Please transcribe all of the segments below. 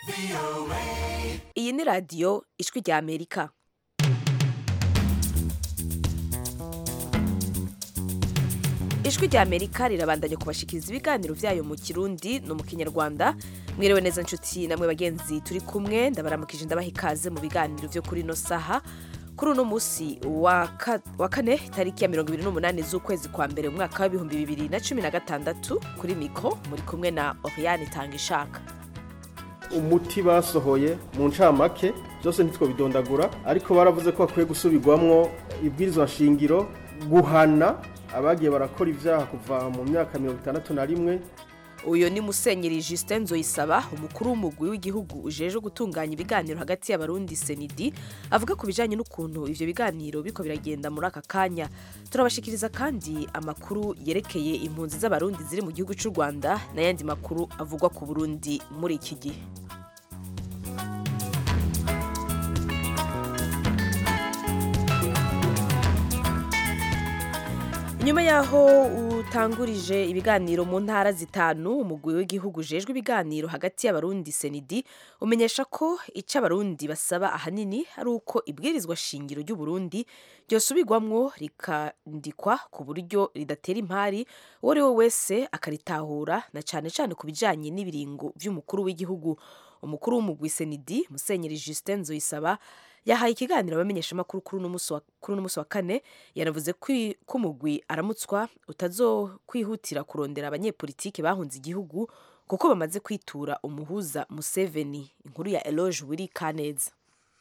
iyi ni radiyo ijwi rya amerika ijwi rya amerika rirabandanya kubashikiriza ibiganiro byayo mu kirundi no mu kinyarwanda mwiriwe neza nshuti namwe bagenzi turi kumwe ndabaramukije ndabaha ikaze mu biganiro byo kuri ino saha kuri uno munsi wa ka- wa kane tariki ya mirongo ibiri n'umunani z'ukwezi kwa mbere umwaka w'ibihumbi bibiri na cumi na gatandatu kuri mikro muri kumwe na oriane tanga ishaka umuti basohoye mu ncamake byose ntitwo bidondagura ariko baravuze ko bakwiye gusubirwamwo ibwirizwa nshingiro guhana abagiye barakora ibyaha kuva mu myaka mirongo itandatu na rimwe uyu ni musenyeri justin nzoyisaba umukuru w'umugwi w'igihugu ujejwe gutunganya ibiganiro hagati y'abarundi senidi avuga ku bijanye n'ukuntu ivyo biganiro biriko biragenda muri aka kanya turabashikiriza kandi amakuru yerekeye impunzi z'abarundi ziri mu gihugu c'u rwanda n'ayandi makuru avugwa ku burundi muri iki gihe nyuma yaho utangurije ibiganiro mu ntara zitanu umugwi w'igihugu ujejwe ibiganiro hagati y'abarundi senidi umenyesha ko icyo abarundi basaba ahanini ari uko ibwirizwa shingiro ry'uburundi ryosubirwamwo rikandikwa ku buryo ridatera impari uwo ari we wese akaritahura na cyane cyane ku bijanye n'ibiringo by'umukuru w'igihugu umukuru w'umugwi senidi musenyeri justin nzoyisaba yahaye ikiganiro abamenyeshamakuru kuri uno musi wa- kuri uno musi wa kane yanavuze ko i- ko umugwi aramutswa utazokwihutira kurondera abanyepolitike bahunze igihugu kuko bamaze kwitura umuhuza museveni inkuru ya eloge wiri kaneza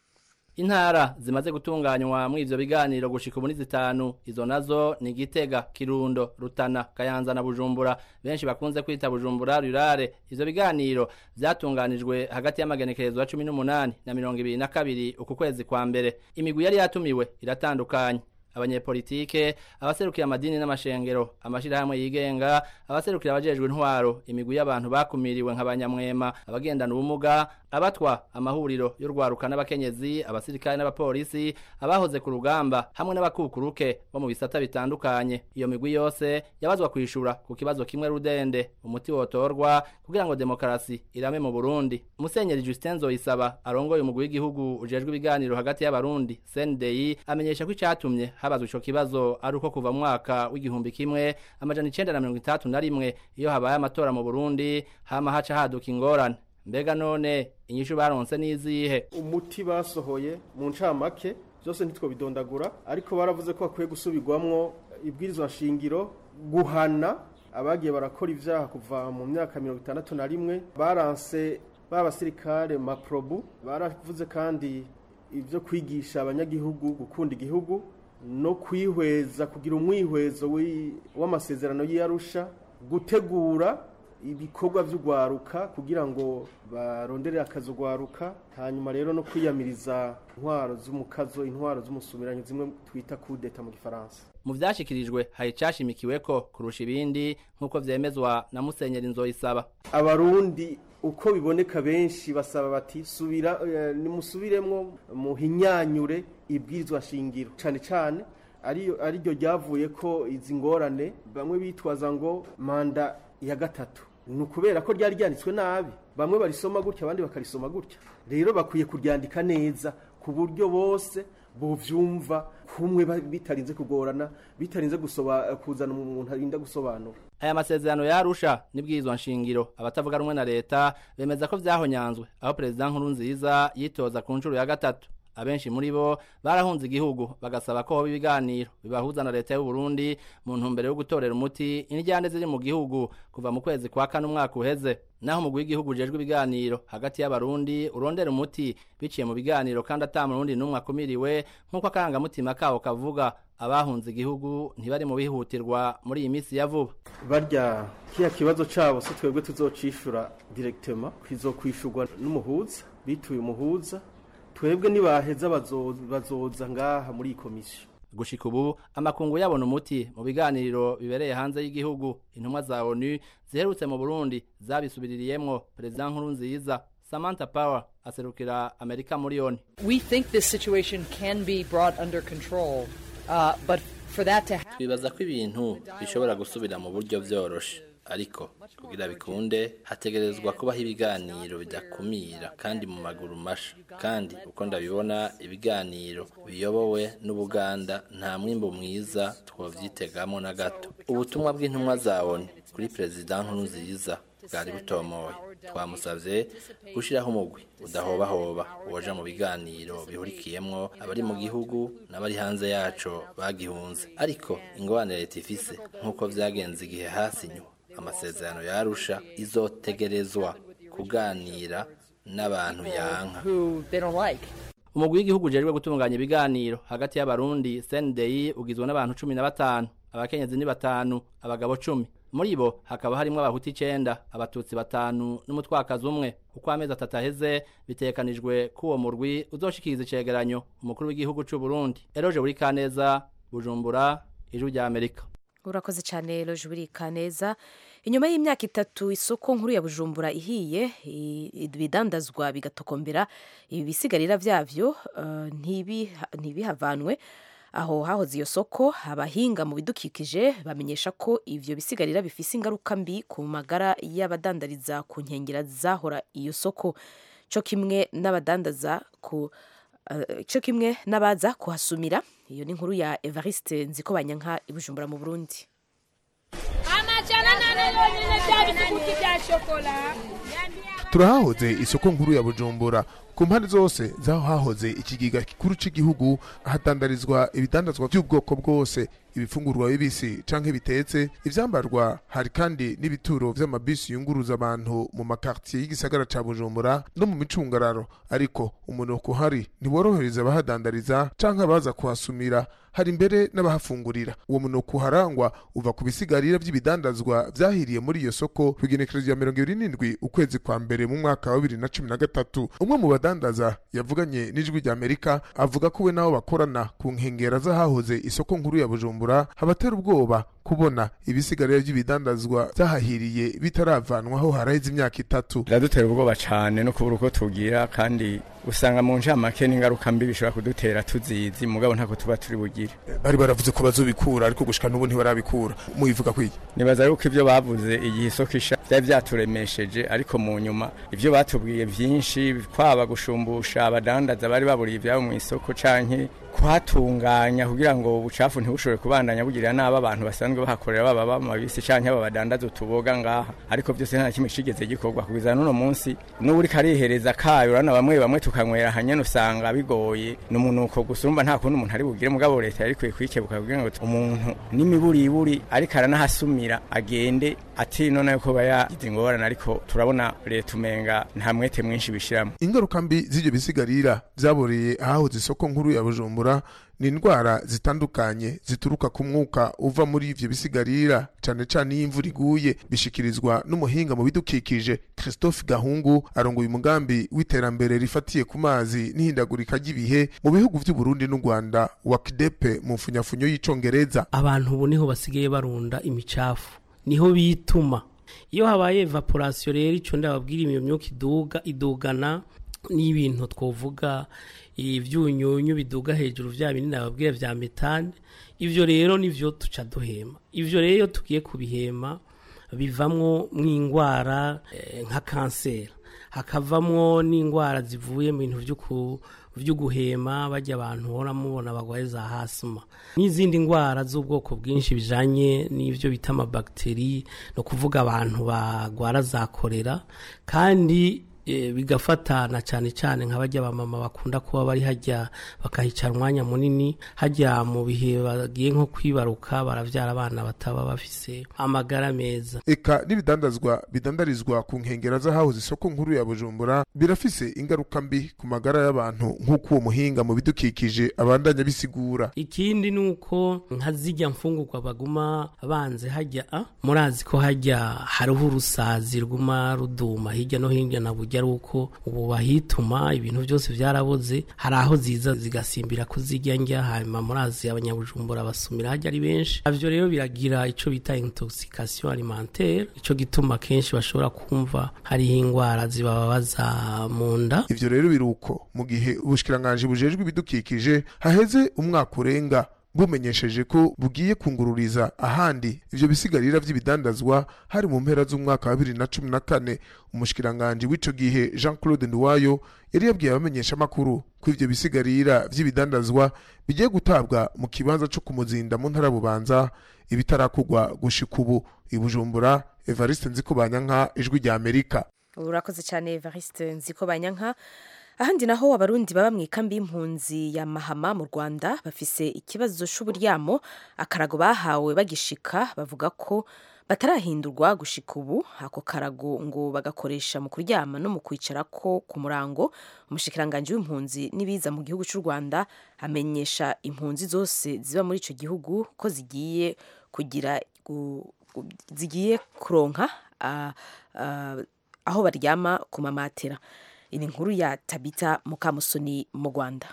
intara zimaze gutunganywa muri ivyo biganiro gushika ubu ni zitanu izo nazo ni gitega kirundo rutana kayanza na bujumbura benshi bakunze kwita bujumbura rurare ivyo biganiro vyatunganijwe hagati y'amagenekerezo ya cumi n'umunani na mirongo ibiri na kabiri uku kwezi kwa mbere imigwi yari yatumiwe iratandukanye abanyepolitike abaserukira amadini n'amashengero amashirahamwe yigenga abaserukira abajejwe intwaro imigwi y'abantu bakumiriwe nk'abanyamwema abagendana ubumuga abatwa amahuriro y'urwaruka n'abakenyezi abasirikare n'abapolisi abahoze ku rugamba hamwe n'abakukuruke bo mu bisata bitandukanye iyo migwi yose yabazwa kwishura ku kibazo kimwe rudende umuti wotorwa kugira ngo demokarasi irame mu Burundi Musenyeri Justin Nzoyisaba arongoye umugwi w'igihugu ujejwe ibiganiro hagati y'abarundi CNDI amenyesha ko icatumye habazwa ico kibazo ari uko kuva mu mwaka w'igihumbi kimwe amajana icenda na mirongo itandatu na rimwe iyo habaye amatora mu Burundi hama haca haduka ingorane mbega none inyishu baronse n'izihe umuti basohoye mu ncamake byose ntitwo bidondagura ariko baravuze ko bakwiye gusubirwamwo ibwirizwa nshingiro guhana abagiye barakora ibyaha kuva mu myaka mirongo itandatu na rimwe baranse b'abasirikare maprobu baravuze kandi ibyo kwigisha abanyagihugu gukunda igihugu no kwihweza kugira umwihwezo w'i- w'amasezerano y'iyarusha gutegura ibikorwa by'ugwaruka kugira ngo barondere akazi ugwaruka hanyuma rero no kwiyamiriza intwaro z'umukazo intwaro z'umusumiranyo zimwe twita kudeta mu gifaransa mu vyashikirijwe hari icashimikiweko kurusha ibindi nk'uko vyemezwa na Musenyeri Nzoyisaba abarundi uko biboneka benshi basaba bati subira eh, nimusubiremwo muhinyanyure ibwirizwa shingiro cane cane ariyo ariryo ryavuye ko izi ngorane bamwe bitwaza ngo manda ya gatatu ni ukubera ko ryari ryanditswe nabi bamwe barisoma gutya abandi bakarisoma gutya rero bakwiye kuryandika neza ku buryo bose bovyumva kumwe ba- bitarinze kugorana bitarinze gusoba kuzana umuntu arinda gusobanura aya masezerano yarusha n'ibwirizwa nshingiro abatavuga rumwe na leta bemeza ko vyahonyanzwe aho perezida nkuru nziza yitoza ku nshuro ya gatatu abenshi muri bo barahunze igihugu bagasaba ko hoba ibiganiro bibahuza na leta y'u Burundi mu ntumbero yo gutorera umuti indyane ziri mu gihugu kuva mu kwezi kwa kane umwaka uheze naho umugwi w'igihugu ujejwe ibiganiro hagati y'abarundi urondera umuti biciye mu biganiro kandi ata murundi n'umwe akumiriwe nk'uko akarangamutima kabo kavuga abahunze igihugu ntibari mu bihutirwa muri iyi minsi ya vuba barya kiya kibazo cabo si twebwe tuzocishura directement kizokwishurwa n'umuhuza bituye umuhuza twebwe nibaheza bazo- bazoza ngaha muri iyi komisiyo gushika ubu amakungu yabona umuti mu biganiro bibereye hanze y'igihugu intumwa za onu ziherutse mu burundi zabisubiririyemwo perezida nkuru nziza samantha power aserukira amerika muri oni We think this situation can be brought under control, uh, but for that to happen, twibaza ko ibintu bishobora gusubira mu buryo vyoroshe ariko kugira bikunde hategerezwa kubaho ibiganiro bidakumira kandi mu maguru masha kandi uko ndabibona ibiganiro biyobowe n'ubuganda nta mwimbo mwiza twovyitegamwo na gato ubutumwa bw'intumwa za ONU kuri perezida nkurunziza bwari butomoye twamusavye gushiraho umugwi udahobahoba woja mu biganiro bihurikiyemwo abari mu gihugu n'abari hanze yaco bagihunze ariko ingorane leta ifise nk'uko vyagenze igihe hasinywa amasezerano yarusha izotegerezwa kuganira n'abantu yanka who they don't like. umugwi w'igihugu ujejwe gutunganya ibiganiro hagati y'abarundi CNDI ugizwe n'abantu cumi na batanu abakenyezi ni batanu abagabo cumi muri bo hakaba harimwo abahuti icenda abatutsi batanu n'umutwakazi umwe uko amezi atatu aheze bitegekanijwe ko uwo murwi uzoshikiriza icegeranyo umukuru w'igihugu c'u Burundi Eroje buri kaneza Bujumbura ijwi rya Amerika urakoze cyane loje ubirika neza inyuma y'imyaka itatu isoko nkuru ya bujumbura ihiye i- ibidandazwa bigatokombera ibi bisigarira byavyo eh, ntibiha- ntibihavanwe aho hahoze iyo soko abahinga mu bidukikije bamenyesha ko ivyo bisigarira bifise ingaruka mbi ku magara y'abadandariza ku nkengera zahora iyo soko co kimwe n'abadandaza ku eh, co kimwe n'abaza kuhasumira iyo ni inkuru ya Evariste Nzikobanyanka i Bujumbura mu Burundi amajana nane yonyine bya bisuguti bya shokola turahahoze isoko nkuru ya bujumbura ku mpande zose zaho hahoze ikigega gikuru cy'igihugu hatandarizwa ibidandazwa by'ubwoko bwose ibifungurwa bibisi canke bitetse ivyambarwa hari kandi n'ibituro vy'amabisi yunguruza abantu mu makartier y'igisagara ca bujumbura no mu micungararo ariko umunuko uhari ntiworohereza abahadandariza canke abaza kuhasumira hari mbere n'abahafungurira uwo munuko uharangwa uva ku bisigarira by'ibidandazwa vyahiriye muri iyo soko ku igenekerezo rya mirongo ibiri n'indwi ukwezi kwa mbere mu mwaka wa bibiri na cumi na gatatu umwe mu badandaza yavuganye n'ijwi rya amerika avuga ko we n'abo bakorana ku nkengera z'ahahoze isoko nkuru ya bujumbura habatera ubwoba kubona ibisigarira by'ibidandazwa byahahiriye bitaravanwaho haraheze imyaka itatu biradutera ubwoba cyane no kubura uko tugira kandi usanga mu ncamake n'ingaruka mbi bishobora kudutera tuzizi mugabo ntako tuba turi bugire bari baravuze ko bazobikura ariko gushika n'ubu ntibarabikura mubivuga kwiki nibaza yuko ibyo bavuze igihe isoko isha byari byaturemesheje ariko mu nyuma ibyo batubwiye byinshi kwaba gushumbusha abadandaza bari baburiye ibyabo mu isoko canke kuhatunganya kugira ngo ubucafu ntibushobore kubandanya bugirira nabi abantu basanzwe bahakorera baba bamabisi canke aba badandaza utuboga ngaha ariko byose nta kimwe cigeze gikorwa kugeza n'uno munsi n'uri karihereza kayo urana bamwe bamwe tukanywera hanyene usanga bigoye n'umunuko gusumba nta kundi umuntu ari bugire mugabo leta yari kwiye kwikebuka kugira ngo umuntu n'imiburiburi ariko aranahasumira agende ati none yuko aba yagize ingorane ariko turabona leta umenga nta mwete mwinshi bishiramo ingaruka mbi z'ibyo bisigarira byaboreye ahahoze isoko nkuru ya bujumbura ni indwara zitandukanye zituruka ku mwuka uva muri ivyo bisigarira cane cane iyo imvura iguye bishikirizwa n'umuhinga mu bidukikije christophe gahungu arongoye umugambi w'iterambere rifatiye ku mazi n'ihindagurika ry'ibihe mu bihugu vy'uburundi n'u rwanda wakidepe mu mfunyafunyo y'icongereza abantu ubu niho basigaye barunda imicafu niho bituma iyo habaye evaporasiyo rero icyo ndababwira iyo myuka iduga idugana n'ibintu twavuga ibyunyunyu biduga hejuru bya binini nababwira bya metane ibyo rero nibyo tuca duhema ibyo rero iyo tugiye kubihema bivamwo nk'indwara eh, nka kanseri hakavamwo n'indwara zivuye mu bintu by'uku byo guhema bajya abantu uhora mubona bagwaye za hasima n'izindi ndwara z'ubwoko bwinshi bijanye n'ibyo bita amabagiteri no kuvuga abantu bagwara za korera kandi eh, bigafatana cyane cyane nka bajya abamama bakunda kuba bari hajya bakahicara umwanya munini hajya mu bihe bagiye nko kwibaruka baravyara abana bataba bafise amagara meza eka n'ibidandazwa bidandarizwa ku nkengera z'ahahoze isoko nkuru ya bujumbura birafise ingaruka mbi ku magara y'abantu nk'uko uwo muhinga mu bidukikije abandanya bisigura ikindi ni uko nka zijya mfungurwa baguma banze hajya a murazi ko hajya hariho urusazi ruguma ruduma hirya no hirya na burya ari uko ubu bahituma ibintu byose byaraboze hari aho ziza zigasimbira ko zijya njya hanyuma murazi abanyabujumbura basumira hajya ari benshi navyo rero biragira ico bita intoxication alimentaire ico gituma kenshi bashobora kumva hariho indwara zibababaza mu nda ivyo rero biruko mu gihe ubushikiranganji bujejwe ibidukikije haheze umwaka urenga bumenyesheje ko bugiye kungururiza ahandi ivyo bisigarira vy'ibidandazwa hari mu mpera z'umwaka wa bibiri na cumi na kane umushikiranganji w'ico gihe jean claude nduwayo yari yabwiye abamenyeshamakuru ko ivyo bisigarira vy'ibidandazwa bigiye gutabwa mu kibanza co kumuzinda mu ntara bubanza ibitarakugwa gushika ubu ibujumbura evariste nzikobanyanka ijwi rya amerika urakoze cyane evariste nziko banyanka ahandi naho abarundi baba mu ikambi y'impunzi ya mahama mu rwanda bafise ikibazo c'uburyamo akarago bahawe bagishika bavuga ko batarahindurwa gushika ubu ako karago ngo bagakoresha mu kuryama no mu kwicarako ku murango umushikiranganji w'impunzi n'ibiza mu gihugu cy'u rwanda amenyesha impunzi zose ziba muri ico gihugu ko zigiye kugira gu- gu- zigiye kuronka ah, ah, aho baryama ku mamatera iyi ni inkuru ya tabita mukamusoni mu rwanda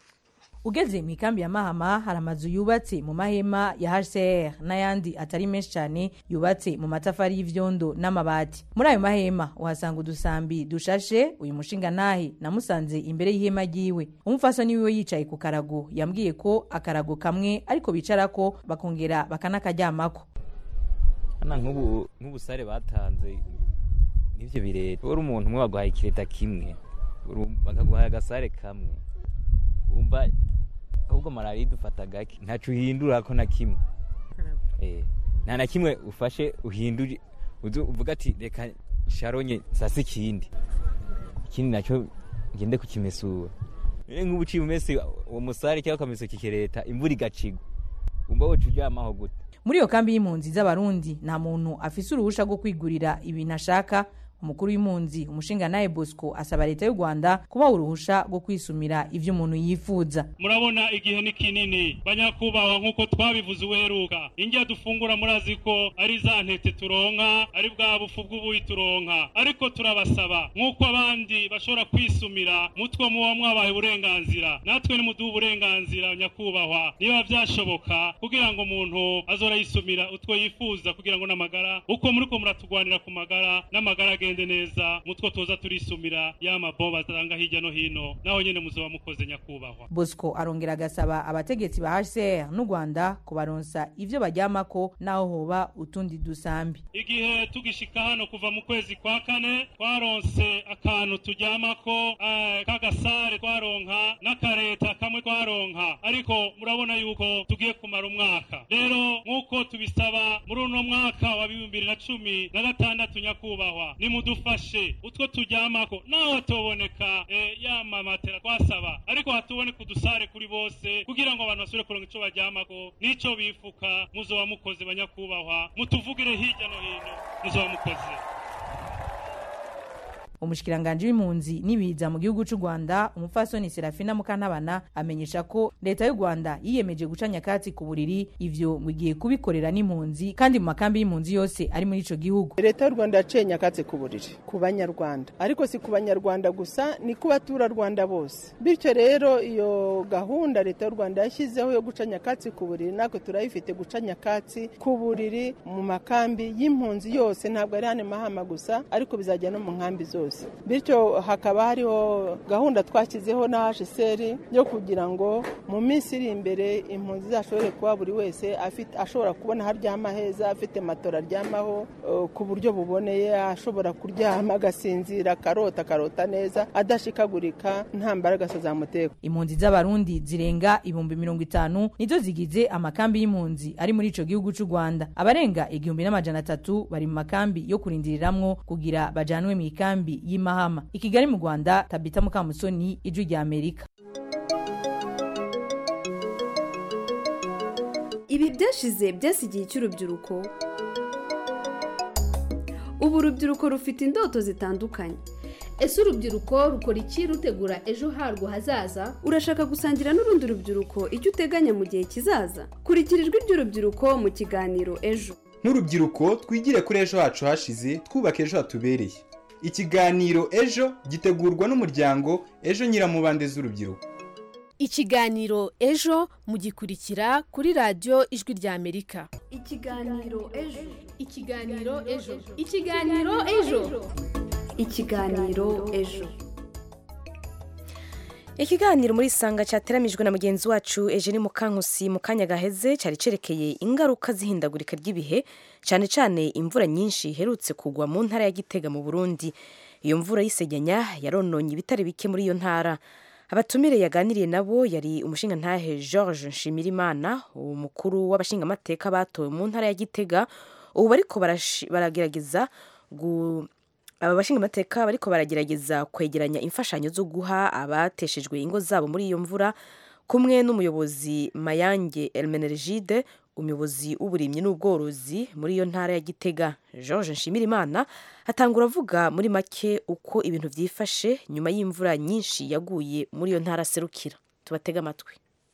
ugeze mu ikambi ya mahama hari amazu yubatse mu mahema ya hcr n'ayandi atari menshi cyane yubatse mu matafari y'ivyondo n'amabati muri ayo mahema uhasanga udusambi dushashe uyu mushinga ntahe namusanze imbere y'ihema ryiwe umupfasoni wiwe yicaye ku karago yambwiye ko akarago kamwe ariko bicarako bakongera bakanakaryamako hano nk'ubu nk'ubusare batanze n'ibyo bireta uri umuntu umwe baguhaye ikireta kimwe uru- bakaguhaye agasare kamwe wumva ahubwo malariya idufata gake ntaco uhindura ko na kimwe Eh, nta na kimwe ufashe uhindure uzi uvuga ati reka sharonye sasa ikindi ikindi nacyo ngende kukimesura rero nk'ubu uciye umese uwo musare cyangwa ukamesa kikereta imvura igacigwa umva woca uryamaho gute muri iyo kambi y'impunzi z'abarundi nta muntu afise uruhusha rwo kwigurira ibintu ashaka umukuru w'impunzi umushinga nawe bosco asaba leta y'u rwanda kubaha uruhusha rwo kwisumira ivyo umuntu yifuza murabona igihe ni kinini banyakubahwa nk'uko twabivuze uheruka indya dufungura murazi ko ari za ntete turonka ari bwa bufu bw'ubuyi turonka ariko turabasaba nk'uko abandi bashobora kwisumira mutwe muba mwabaye uburenganzira natwe nimuduhe uburenganzira nyakubahwa niba byashoboka kugira ngo umuntu azora yisumira utwo yifuza kugira ngo n'amagara uko muriko muratugwanira ku magara n'amagara agende neza mutwo toza turisumira ya mabomba atanga hirya no hino naho nyene muzoba mukoze nyakubahwa bosco arongera agasaba abategetsi ba hcr n'u rwanda kubaronsa ivyo baryamako n'aho hoba utundi dusambi igihe tugishika hano kuva mu kwezi kwa kane twaronse akantu turyamako eh, k'agasare twaronka n'akareta kamwe twaronka ariko murabona yuko tugiye kumara umwaka rero nk'uko tubisaba muri uno mwaka wa bibiri na cumi na gatandatu nyakubahwa nimudufashe utwo turyamako naho hatoboneka eh, ya mamatera twasaba ariko hatuboneka udusare kuri bose kugira ngo abantu basubire kuronka ico baryamako n'ico bifuka muzoba mukoze banyakubahwa mutuvugire hirya no hino muzoba mukoze umushikiranganji w'impunzi n'ibiza mu gihugu cy'u rwanda umupfasoni serafina mukantabana amenyesha ko leta y'u rwanda yiyemeje guca nyakatsi ku buriri ivyo ngo igiye kubikorera n'impunzi kandi mu makambi y'impunzi yose ari muri ico gihugu leta y'u rwanda yaciye nyakatsi ku buriri ku banyarwanda ariko si ku banyarwanda gusa ni ku baturarwanda bose bityo rero iyo gahunda leta y'u rwanda yashyizeho yo guca nyakatsi ku buriri natwe turayifite guca nyakatsi ku buriri mu makambi y'impunzi yose ntabwo ari hano i mahama gusa ariko bizajya no mu nkambi zose bityo hakaba hariho gahunda twashyizeho na hsr yo kugira ngo mu minsi iri imbere impunzi zashobore kuba buri wese afite ashobora kubona aho aryama heza afite matora aryamaho eh, ku buryo buboneye ashobora kuryama agasinzira akarota akarota neza adashikagurika nta mbaraga zamuteka impunzi z'abarundi zirenga ibihumbi mirongo itanu nizo zigize amakambi y'impunzi ari muri ico gihugu cy'u rwanda abarenga igihumbi n'amajana atatu bari mu makambi yo kurindiriramwo kugira bajanwe mu ikambi y'imahama i kigali mu rwanda tabita mukamusoni ijwi rya amerika ibi byashize byasigiye cy'urubyiruko ubu urubyiruko rufite indoto zitandukanye ese urubyiruko rukora iki rutegura ejo harwo hazaza urashaka gusangira n'urundi rubyiruko icyo uteganya mu gihe kizaza kurikira ijwi ry'urubyiruko mu kiganiro ejo nk'urubyiruko twigire kuri ejo hacu hashize twubaka ejo hatubereye ikiganiro ejo gitegurwa n'umuryango ejo nyiramubande z'urubyiruko ikiganiro ejo mugikurikira kuri radiyo ijwi rya amerika ikiganiro ejo ikiganiro ejo ikiganiro ejo ikiganiro ejo ikiganiro muri sanga cyateramijwe na mugenzi wacu Eugene Mukankusi mu kanya gaheze cyari cerekeye ingaruka z'ihindagurika ry'ibihe cyane cyane imvura nyinshi iherutse kugwa mu ntara ya Gitega mu Burundi iyo mvura y'isegenya yarononye ibitari bike muri iyo ntara abatumire yaganiriye nabo yari umushingantahe George Nshimirimana umukuru w'abashingamateka batowe mu ntara ya Gitega ubu bariko barashi- baragerageza gu aba bashingamateka bariko baragerageza kwegeranya imfashanyo zo guha abateshejwe ingo zabo muri iyo mvura kumwe n'umuyobozi Mayange Elmenergide umuyobozi w'uburimyi n'ubworozi muri iyo ntara ya Gitega George Nshimirimana atangura avuga muri make uko ibintu vyifashe nyuma y'imvura nyinshi yaguye muri iyo ntara serukira tubatega amatwi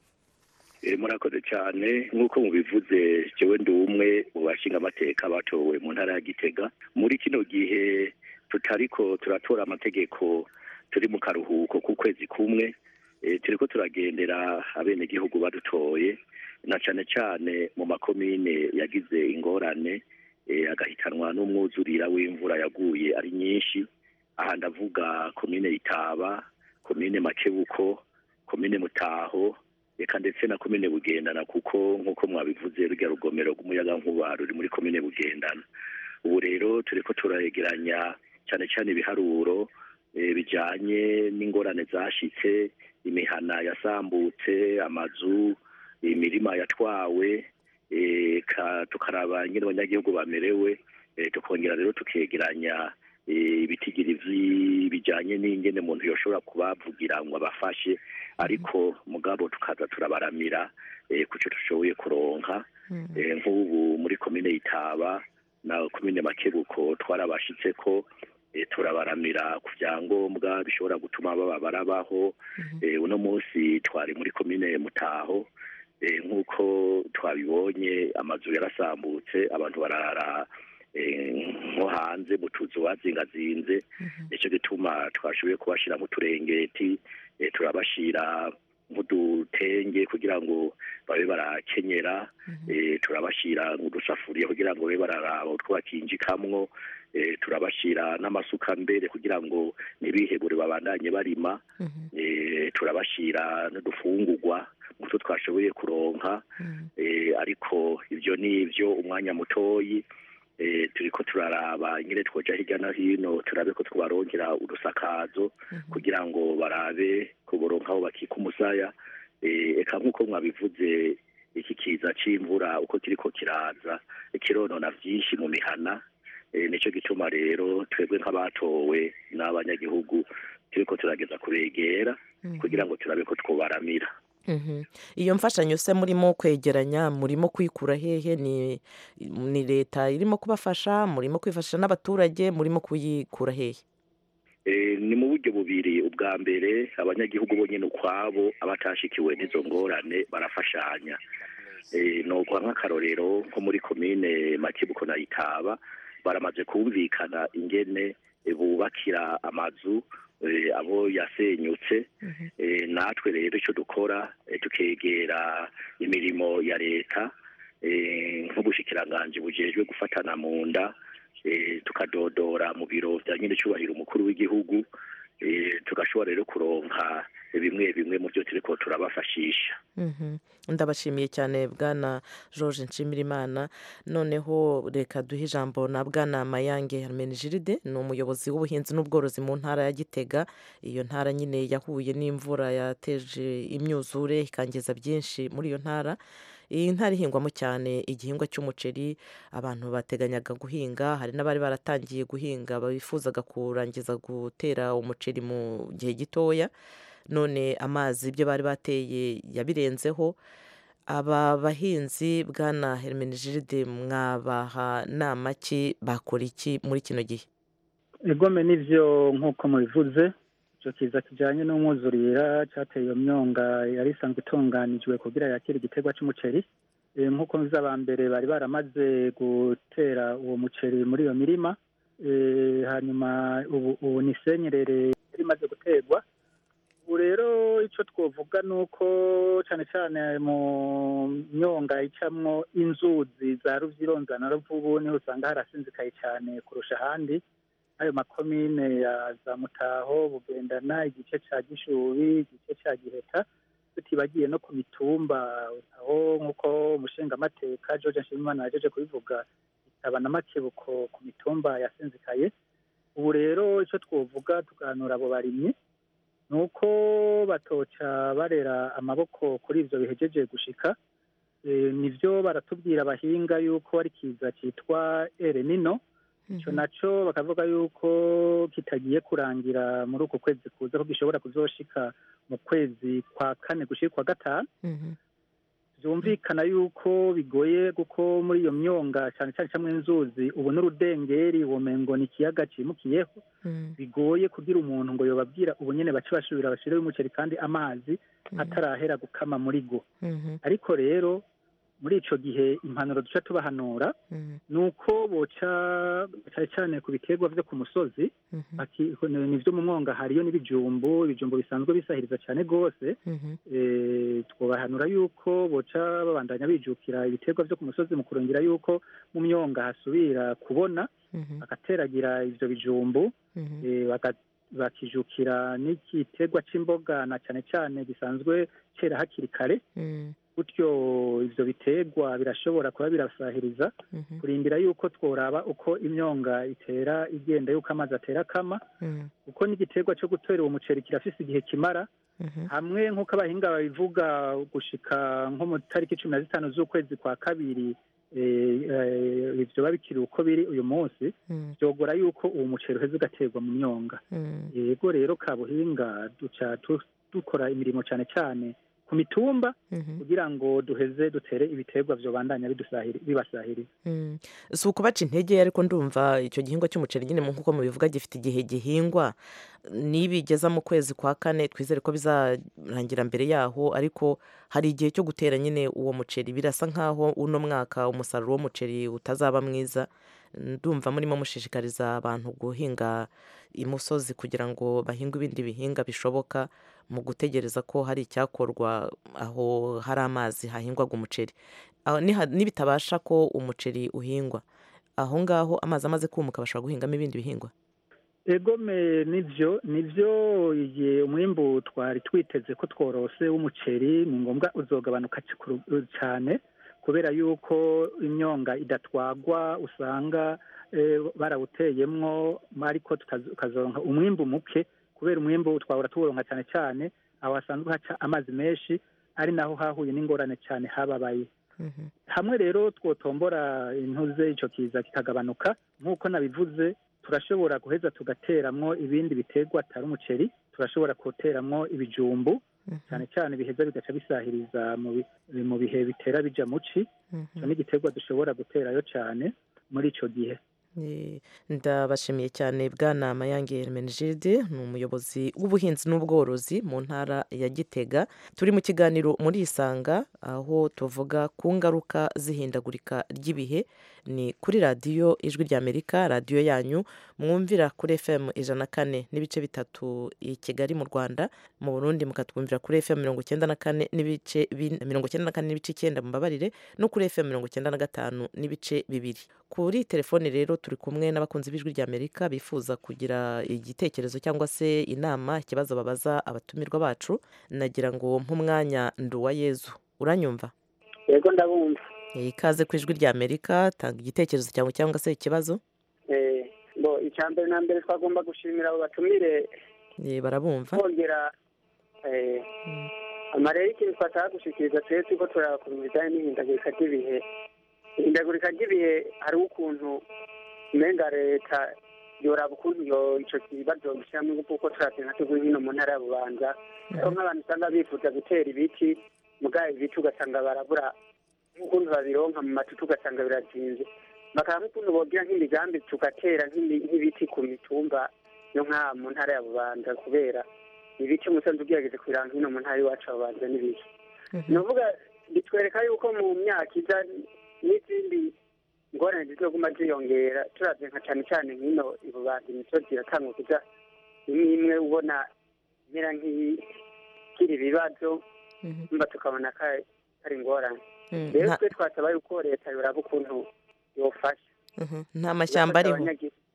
Eh, murakoze cyane nk'uko mubivuze jewe ndi umwe mu bashinga amateka batowe mu ntara ya Gitega muri kino gihe tutariko turatora amategeko turi mu karuhuko k'ukwezi kumwe eh, turiko turagendera abenegihugu badutoye na cane cane mu makomine yagize ingorane eh, agahitanwa n'umwuzurira w'imvura yaguye ari nyinshi aha ndavuga komine Itaba komine Makebuko komine Mutaho reka ndetse na komine bugendana kuko nk'uko mwabivuze rurya rugomero rw'umuyagankuba ruri muri komine bugendana ubu rero turiko turayegeranya cyane cyane ibiharuro eh, bijanye n'ingorane zashitse imihana yasambutse amazu imirima yatwawe eh, ka- tukaraba nyine abanyagihugu bamerewe eh, tukongera rero tukegeranya eh, ibitigiri vyi- bijanye n'ingene umuntu yoshobora kubavugira ngo abafashe ariko mugabo tukaza turabaramira eh, kuco dushoboye kuronka eh, nk'ubu muri komine Itaba na komine Makebuko twarabashitseko eh, turabaramira ku vyangombwa bishobora gutuma baba barabaho eh, uno munsi twari muri komine Mutaho eh, nk'uko twabibonye amazu yarasambutse abantu barara eh, nko hanze mu tuzu bazingazinze nicyo gituma twashoboye kubashira mu turengeti eh, turabashira nk'udutenge kugira ngo babe barakenyera eh, turabashira nk'udusafuriya kugira ngo babe bararaba utwo bakinjikamwo eh, turabashira n'amasuka mbere kugira ngo ntibihebure babandanye barima eh, turabashira n'udufungurwa nk'utwo twashoboye kuronka eh, ariko ibyo ni ibyo umwanya mutoyi eh, turiko turaraba nyine twoja hirya no hino turabe ko twabaronkera udusakazo kugira ngo barabe kuboronka aho bakika umusaya eh, eka nk'uko mwabivuze iki kiza c'imvura uko kiriko kiraza kironona vyinshi mu mihana eh, nico gituma rero twebwe nk'abatowe n'abanyagihugu turiko turageza kubegera kugira ngo turabe ko twobaramira Mhm. iyo mfashanyo se murimo kwegeranya murimo kwikura hehe ni ni leta irimo kubafasha murimo kwifashisha n'abaturage murimo kuyikura hehe Eh, ni mu buryo bubiri ubwa mbere abanyagihugu bonyine ukwabo abatashikiwe n'izo ngorane barafashanya eh, nokuha nk'akarorero nko muri komine makibuko na itaba baramaze kumvikana ingene eh, bubakira amazu eh, abo yasenyutse eh, natwe rero icyo dukora eh, tukegera imirimo ya leta eh, nk'ubushikiranganji bujejwe gufatana mu nda eh, tukadodora mu biro vya nyine cyubahiro umukuru w'igihugu eh, tugashobora rero kuronka bimwe bimwe mu byo turiko turabafashisha Mhm. ndabashimiye cyane bwana george nshimirimana noneho reka duhe ijambo na bwana mayange hermenegilide ni umuyobozi w'ubuhinzi n'ubworozi mu ntara ya gitega iyo ntara nyine yahuye n'imvura yateje imyuzure ikangiza byinshi muri iyo ntara iyi ntara ihingwamo cyane igihingwa cy'umuceri abantu bateganyaga guhinga hari n'abari baratangiye guhinga bifuzaga kurangiza gutera umuceri mu gihe gitoya none amazi ibyo bari bateye yabirenzeho aba bahinzi bwana hermenegilide mwabaha nama ki bakora iki muri kino gihe egome nivyo nk'uko mubivuze icyo kiza kijyanye n'umwuzurira cyateye iyo myonga yari isanzwe itunganijwe kugira yakire igiterwa cy'umuceri Eh, nk'uko muzi aba mbere bari baramaze gutera uwo muceri muri iyo mirima Eh, hanyuma ubu ubu ni senyerere yari imaze guterwa ubu rero icyo twavuga ni uko cyane cyane mu myonga icamwo inzuzi za ruvyironza na ruvubu niho usanga harasinzikaye cyane kurusha ahandi ayo makomine ya za mutaho bugendana igice cya gishubi igice cya giheta tutibagiye no ku mitumba aho nk'uko umushingamateka george nshimimana yajeje kubivuga itaba na makebuko ku mitumba yasinzikaye ubu rero icyo twovuga tuganura abo barimyi ni uko batoca barera amaboko kuri ibyo bihejeje gushika Eh, nivyo baratubwira abahinga yuko ari kiza cyitwa erenino icyo naco bakavuga yuko kitagiye kurangira muri uku kwezi kuza ko gishobora kuzoshika mu kwezi kwa kane gushika kwa gatanu byumvikana yuko bigoye kuko muri iyo myonga cyane cyane camwe inzuzi ubu n'urudengeri womengo ni ikiyaga cimukiyeho bigoye kugira umuntu ngo yobabwira ubu nyene bace basubira bashireho umuceri kandi amazi atarahera gukama muri go ariko rero muri ico gihe impanuro duca tubahanura ni uko boca cyane cyane ku biterwa vyo ku musozi baki- ni vyo mu mwonga hariyo n'ibijumbu ibijumbu bisanzwe bisahiriza cyane rwose eh, twobahanura yuko boca babandanya bijukira ibiterwa vyo ku musozi mu kurongera yuko mu myonga hasubira kubona bagateragira ivyo bijumbu eh, baka- bakijukira n'igiterwa c'imboga na cyane cyane gisanzwe cera hakiri kare gutyo ivyo biterwa birashobora kuba birasahiriza kurindira yuko tworaba uko imyonga itera igenda yuko amazi atera kama kuko n'igiterwa cyo gutera uwo muceri kirafise igihe kimara hamwe nk'uko abahinga babivuga gushika nko mu tariki cumi na zitanu z'ukwezi kwa kabiri eh, eh, ivyo babikiri uko biri uyu munsi vyogora yuko uwo muceri uheze ugaterwa mu myonga yego rero kabuhinga duca tu- dukora imirimo cyane cyane ku mitumba kugira ngo duheze dutere ibiterwa vyobandanya bidusahiri- bibasahiriza Mm. si ukubaca intege ariko ndumva icyo gihingwa cy'umuceri nyine nk'uko mubivuga gifite igihe gihingwa nibigeza mu kwezi kwa kane twizere ko bizarangira mbere yaho ariko hari igihe cyo gutera nyine uwo muceri birasa nk'aho uno mwaka umusaruro w'umuceri utazaba mwiza ndumva murimo mushishikariza abantu guhinga imusozi kugira ngo bahinge ibindi bihinga bishoboka mu gutegereza ko hari icyakorwa aho hari amazi hahingwaga umuceri aho niha- nibitabasha ko umuceri uhingwa aho ngaho amazi amaze kumuka bashobora guhingamo ibindi bihingwa egome nivyo nivyo igihe umwimbu twari twiteze ko tworose w'umuceri ni ngombwa uzogabanuka ci- kuru- cane kubera yuko imyonga idatwagwa usanga eh, barawuteyemwo ariko tukaz- tukazoronka umwimbu muke kubera umwimbu twahora tuwuronka cyane cyane aho hasanzwe haca amazi menshi ari naho hahuye n'ingorane cyane hababaye hamwe rero twotombora intuze ico kiza kikagabanuka nk'uko nabivuze turashobora guheza tugateramwo ibindi biterwa atari umuceri turashobora guteramwo ibijumbu cyane cyane biheza bigaca bisahiriza mu bi- mu bihe bitera bija muci ico ni igiterwa dushobora guterayo cyane muri ico gihe Eh, ndabashimiye cyane bwana mayange hermenegilde ni umuyobozi w'ubuhinzi n'ubworozi mu ntara ya gitega turi mu kiganiro muri isanga aho tuvuga ku ngaruka z'ihindagurika ry'ibihe ni kuri radiyo ijwi ry'amerika radiyo yanyu mwumvira kuri fm ijana na kane n'ibice bitatu i kigali mu rwanda mu burundi mukatwumvira kuri fm mirongo icyenda na kane n'ibice bin- mirongo icyenda na kane n'ibice icyenda mumbabarire no kuri fm mirongo icyenda na gatanu n'ibice bibiri kuri telefone rero turi kumwe n'abakunzi b'ijwi ry'amerika bifuza kugira igitekerezo cyangwa se inama ikibazo babaza abatumirwa bacu nagira ngo nk'umwanya nduwa yezu uranyumva yego ndabumva Eh, ikaze ku ijwi ry'amerika tanga igitekerezo cyawe cyangwa se ikibazo Eh, bo icya mbere na mbere twagomba gushimira abo batumire Eh, barabumva kongera eh, amarero y'ikintu twashaka gushikiriza twese ko turaba ku bijyanye n'ihindagurika ry'ibihe ihindagurika ry'ibihe hariho ukuntu umenga leta yoraba ukuntu yo ico kibazo gishyiramo ingufu kuko turavye nka tugwi hino mu ntara ya bubanza aho nk'abantu usanga bifuza gutera ibiti mugaye ibiti ugasanga barabura nk'ukuntu babironka mu matutu ugasanga birazinze bakaba nk'ukuntu bogira nk'imigambi tugatera nk'imi- nk'ibiti ku mitumba yo nka mu ntara ya bubanza kubera ibiti umusanzu ugerageje kubiranga hino mu ntara iwacu ya bubanza n'ibiki ni ukuvuga bitwereka yuko mu myaka iza n'izindi ingorane zizoguma ziyongera turavye nka cane cane nk'ino ibubanza imisozi iratanga kuja imwe imwe ubona imera nk'igira ibibazo mba tukabona ko ari- ari ingorane Mm, rero nta- twe twasaba yuko leta yoraba ukuntu yofasha Mhm. nta mashyamba ariho Igafasha abanyagi-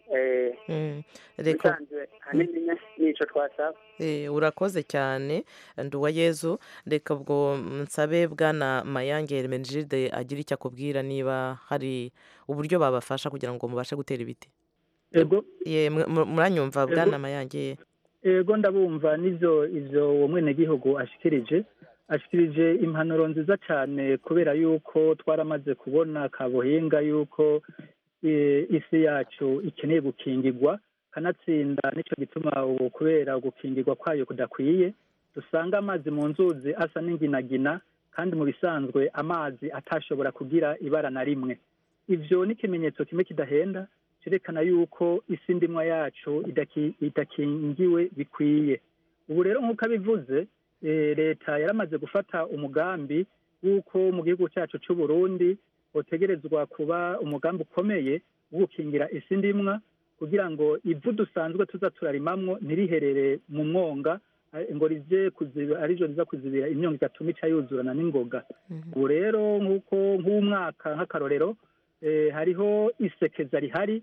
eh, Mm, reka bisanzwe hanini nico twasaba Eh, urakoze cyane nduwa yezu reka ubwo nsabe bwana mayange hermenegilde agira icyo akubwira niba hari uburyo babafasha kugira ngo mubashe gutera ibiti ego Ye, mwe- mu- muranyumva Ego. bwana mayange ego ndabumva n'ivyo ivyo uwo mwenegihugu ashikirije ashikirije impanuro nziza cyane kubera yuko twaramaze kubona kabuhinga yuko eh, isi yacu ikeneye gukingirwa kanatsinda nicyo gituma ubu kubera gukingirwa kwayo kudakwiye dusanga amazi mu nzuzi asa n'inginagina kandi mu bisanzwe amazi atashobora kugira ibara na rimwe ivyo ni ikimenyetso kimwe kidahenda cyerekana yuko isi ndimwa yacu idaki- idakingiwe bikwiye ubu rero nk'uko abivuze eh, leta yaramaze gufata umugambi w'uko mu gihugu cyacu cy'u Burundi utegerezwa kuba umugambi ukomeye wo gukingira isi ndimwa kugira ngo ivu dusanzwe tuza turarimamwo ntiriherere mu mwonga eh, ngo rize kuziba arijo riza kuzibira imyonga igatuma ica yuzurana n'ingoga ubu rero nk'uko nk'umwaka nk'akarorero eh, hariho isekeza rihari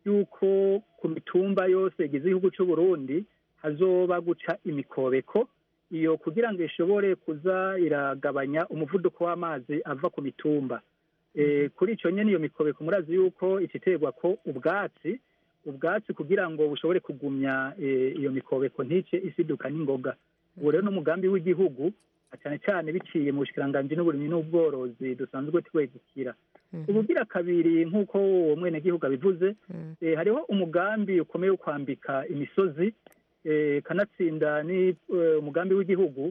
yuko ku mitumba yose igize igihugu cy'u Burundi hazoba guca imikobeko iyo kugira ngo ishobore kuza iragabanya umuvuduko w'amazi ava ku mitumba Eh, kuri icyo nyine iyo mikobeko murazi yuko ikiterwa ko ubwatsi ubwatsi kugira ngo bushobore kugumya eh, iyo mikobeko ntice isiduka n'ingoga ubu rero n'umugambi w'igihugu cyane cyane biciye mu bushikiranganji n'uburimyi n'ubworozi dusanzwe twegukira ubugira kabiri nk'uko uwo mwenegihugu abivuze eh, hariho umugambi ukomeye wo kwambika imisozi eh, kanatsinda ni eh, umugambi w'igihugu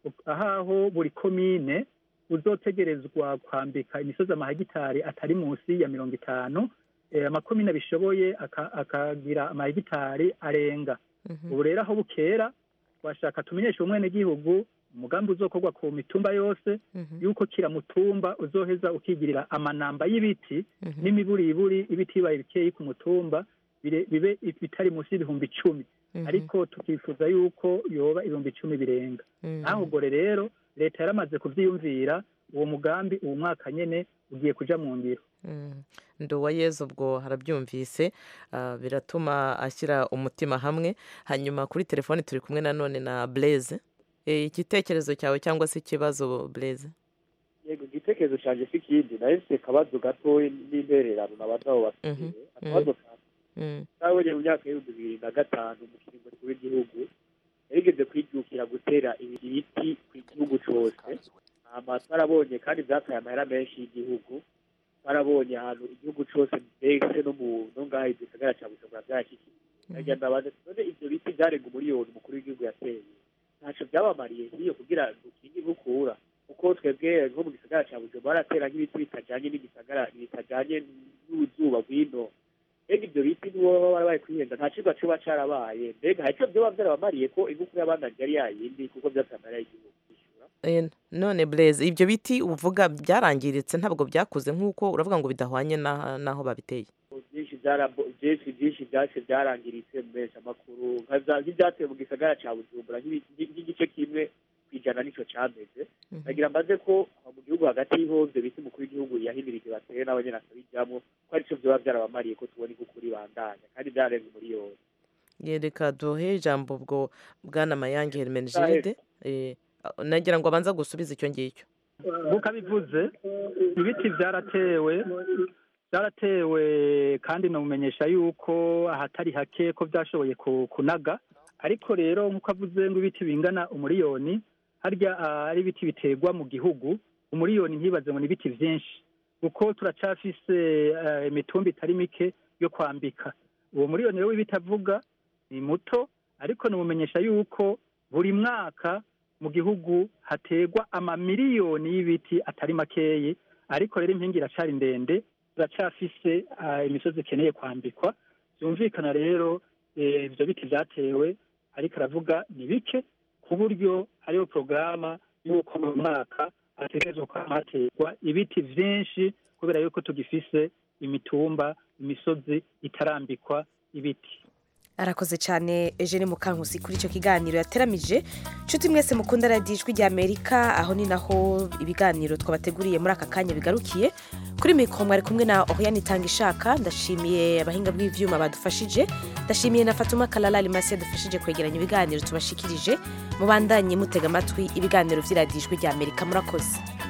ahaho buri komine uzotegerezwa kwambika imisozi amahegitari atari munsi ya mirongo itanu eh, amakomine abishoboye aka- akagira amahegitari arenga ubu rero aho bukera washaka tumenyeshe umwenegihugu umugambi uzokorwa ku mitumba yose yuko kira mutumba uzoheza ukigirira amanamba y'ibiti n'imiburiburi ibiti bibaye bikeyi ku mutumba bire- bibe bitari munsi y'ibihumbi icumi ariko tukifuza yuko yoba ibihumbi icumi birenga naho ubwo rero leta yaramaze kuvyiyumvira uwo mugambi uwo mwaka nyene ugiye kuja mu ngiro Mm. nduwa yezu ubwo harabyumvise ah, biratuma ashyira umutima hamwe hanyuma kuri telefoni turi kumwe nanone na blaise Eh, igitekerezo cyawe cyangwa se ikibazo blaise yego igitekerezo cyanjye si ikindi nayo mfite akabazo gatoya n'intererano nabaza abo bafite akabazo ka Mm. nabonye mu myaka y'ibihumbi bibiri na gatanu mu kiringo w'igihugu yarigeze kwijukira gutera ibiti ku gihugu cyose hama twarabonye kandi byataye amahera menshi y'igihugu twarabonye ahantu igihugu cyose mbese no mu no ngaha igisagara cya bujumbura byarashyikiye nagira ndabaza none ibyo biti byarenga umuriyoni umukuru w'igihugu yateye ntacyo byabamariye nk'iyo kugira ngo ukinge inkukura kuko twebwe nko mu gisagara cya bujumbura baratera nk'ibiti bitajyanye n'igisagara bitajyanye n'uzuba rw'ino mbega ibyo biti nibo baba bari bari kwihenda nta kigo kiba cyarabaye mbega hari icyo byoba byarabamariye ko inkukura y'abandanye ari yayindi kuko byateye amarira y'igihugu Eh, none blaise ibyo biti uvuga byarangiritse ntabwo byakuze nk'uko uravuga ngo bidahwanye na- n'aho babiteye byinshi byarabo- byinshi byinshi byace byarangiritse mu menshi amakuru nka za- nk'ibyateye mu gisagara cya bujumbura nk'ibi- nk'igice kimwe ku ijana nicyo cyameze nagira mbaze ko aho mu gihugu hagati y'ho ibyo biti umukuru w'igihugu yahimirije bateye n'abanyene akabijyamo ko aricyo byoba byarabamariye ko tubona inkukura ibandanya kandi byarenga umuriyoni yereka duhe ijambo ubwo bwana mayange hermenegilde Eh, nagira ngo abanza gusubiza icyo ngicyo nk'uko abivuze ibiti byaratewe byaratewe kandi namumenyesha yuko ahatari hake ko byashoboye ku- kunaga ariko rero nk'uko avuze ngo ibiti bingana umuriyoni harya ah, ari ibiti biterwa mu gihugu umuriyoni ntibaze ngo ni ibiti byinshi kuko turacafise eh, imitumba itari mike yo kwambika uwo muriyoni rero w'ibiti avuga ni muto ariko namumenyesha yuko buri mwaka mu gihugu hategwa amamiliyoni y'ibiti atari makeyi ariko rero impingi iracari ndende turacafise ah, imisozi ikeneye kwambikwa byumvikana rero eh, ibyo biti byatewe ariko aravuga ni bike ku buryo hariho porogaramu y'uko mu mwaka hategerezwa kuba hategwa ibiti byinshi kubera yuko tugifise imitumba imisozi itarambikwa ibiti arakoze cyane Eugene Mukankusi kuri icyo kiganiro yateramije nshuti mwese mukunda radiyo ijwi rya amerika aho ni naho ibiganiro twabateguriye muri aka kanya bigarukiye kuri mikoro mwari kumwe na oriane itanga ishaka ndashimiye abahinga bw'ivyuma badufashije ndashimiye na fatuma kalala limasi yadufashije kwegeranya ibiganiro tubashikirije mubandanye mutega amatwi ibiganiro vy'iradiyo ijwi rya amerika murakoze